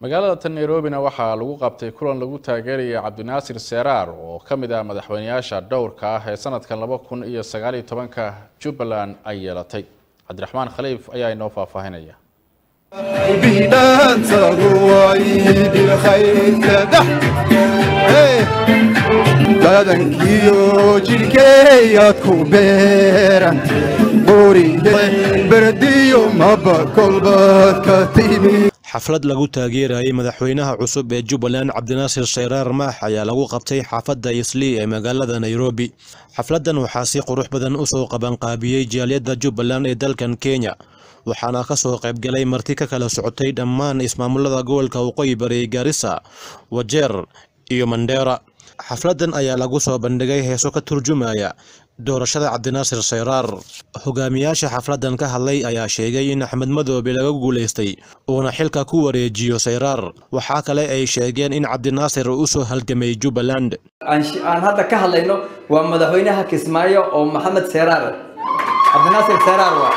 magaalada tan nairobina waxaa lagu qabtay kulan lagu taageeraya cabdinaasir seraar oo ka mid ah madaxweyneyaasha dhowrka ah ee sanadkan laba kun iyo sagaaliyo tobanka jubbaland ay yeelatay cabdiraxmaan khaliif ayaa inoo faahfaahinaya badankiyo jidhkeeyaad ku beeran berdiyo maba kolbaad ka timi xaflad lagu taageerayay madaxweynaha cusub ee jubbaland cabdinaasir shayraar maax ayaa lagu qabtay xaafadda islii ee magaalada nairobi xafladdan waxaa si qurux badan u soo qabanqaabiyey jaaliyadda jubbaland ee dalkan kenya waxaana ka soo qaybgalay marti ka kala socotay dhammaan ismaamulada gobolka waqooyi bari gaarisa wajeer iyo mandheera xafladdan ayaa lagu soo bandhigay heeso ka turjumaya doorashada cabdinaasir shayraar hogaamiyaasha xafladdan ka hadlay ayaa sheegay in axmed madoobe laga guulaystay uuna xilka ku wareejiyo shayraar waxaa kale ay sheegeen in cabdinaasir uu usoo halgamay jubbaland aan hadda ka hadlayno waa madaxweynaha kismaayo oo maxamed seraar cabdinaasir seraar waa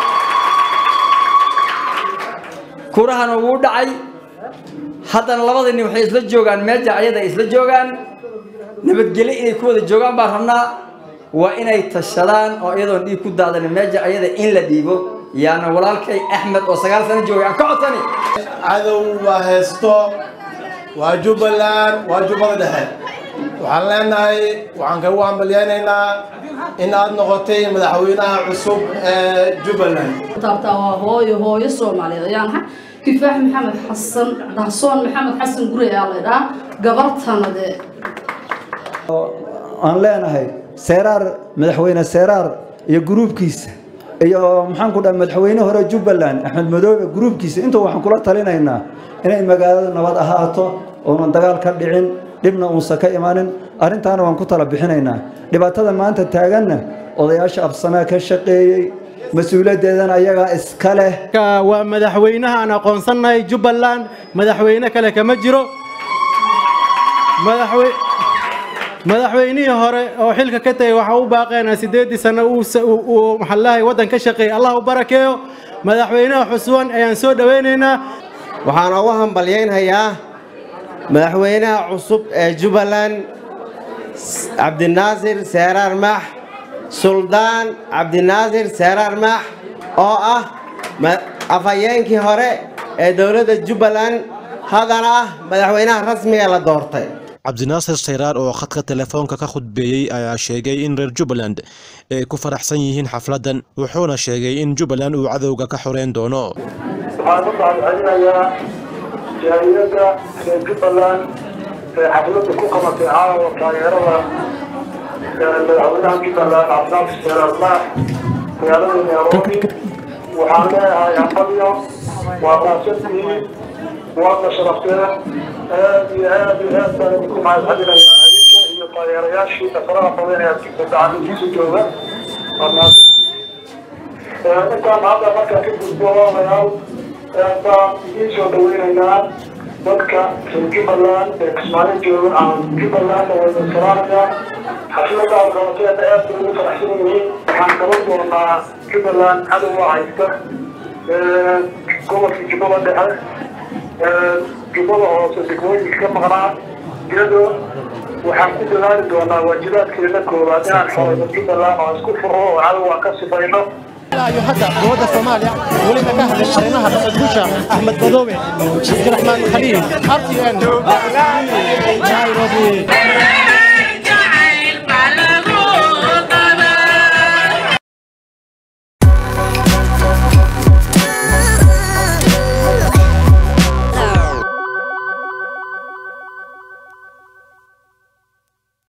kurahana wuu dhacay haddana labada nin waxay isla joogaan meeja ayada ay isla joogaan nabadgelyo inay ku wada joogaan baan rabnaa waa inay tashadaan oo iyadoon dhiig ku daadan meeja ayada in la dhiibo yaana walaalkay axmed oo sagaal sano joogay aan ka codsani cadow waa heesto waa jubbaland waa jubbada dhexe waxaan leenahay waxaan kagu hambalyaynaynaa in aad noqotay madaxweynaha cusub ee jubbaland taabtaa waa hooyo hooyo soomaaliyeed ayaan ahay kifaax maxamed xasan dahsoon maxamed xasan guri ayaa la idhaha gabartanade aan leenahay seeraar madaxweyne seeraar iyo gruubkiisa iyo maxaan ku dhaha madaxweyne hore jubbaland axmed madoobe gruubkiisa inta waxaan kula talinaynaa inay magaalada nabad ahaato oonan dagaal ka dhicin dhibna uusan ka imanin arrintaana waan ku tala bixinaynaa dhibaatada maanta taaganna odayaasha absamaa ka shaqeeyey mas-uuliyaddeedana ayagaa iska leh waa madaxweynaha aan aqoonsannahay jubbaland madaxweyne kale kama jiro madaxweynihii hore oo xilka ka tegay waxaa u baaqeenaa siddeeddii sano uu maxallahay waddan ka shaqeeyay allah u barakeeyo madaxweynaha xuswan ayaan soo dhowaynaynaa waxaan ugu hambalyaynhayaa madaxweynaha cusub ee jubbaland cabdinaasir seeraar maax suldaan cabdinaasir seeraar maax oo ah afhayeenkii hore ee dowladda jubbaland haddana ah madaxweynaha rasmiga la doortay cabdinaasir shayraar oo khadka telefoonka ka khudbeeyey ayaa sheegay in reer jubbaland ay ku faraxsan yihiin xafladdan wuxuuna sheegay in jubbaland uu cadowga ka xoreyn doono waxaan u mahadcelinayaa jaaliyadda reer jubbaland ee xafladda ku qabatay caawa taageerada madaxweynaha jubbaland cabdinaasir seeraar maax magaalada nairobi waxaan leeyahay hambalyo waa maasantihiin waadna sharafteen aad iyo aad iyo aad baan idinku mahadcelinayaa adinka iyo taageerayaashii faraha badan ee adinka gacamihiisa jooga intaan hadda markaa ka gudbo walaalayaal baan idiin soo dhaweynaynaa dadka reer jubbaland ee kismaayo jooga aan jubbalandna wayna salaamayaa xafladda aad qabateena aad bay ugu faraxsan yihiin waxaan qaban doonaa jubbaland cadowga haysta gobolka jubbada dhexe jubbada hoose degmooyinka ka maqnaa iyadoo waxaan ku dadaali doonaa waajibaadkeena koowaad inaan xoreyno jubbaland oo isku furo oo cadowga ka sifayno iyo hadda dowladda soomaaliya welina ka hadlay arrimaha dhaqanguusha axmed madoobe cabdiraxmaan khaliil r t n nairobi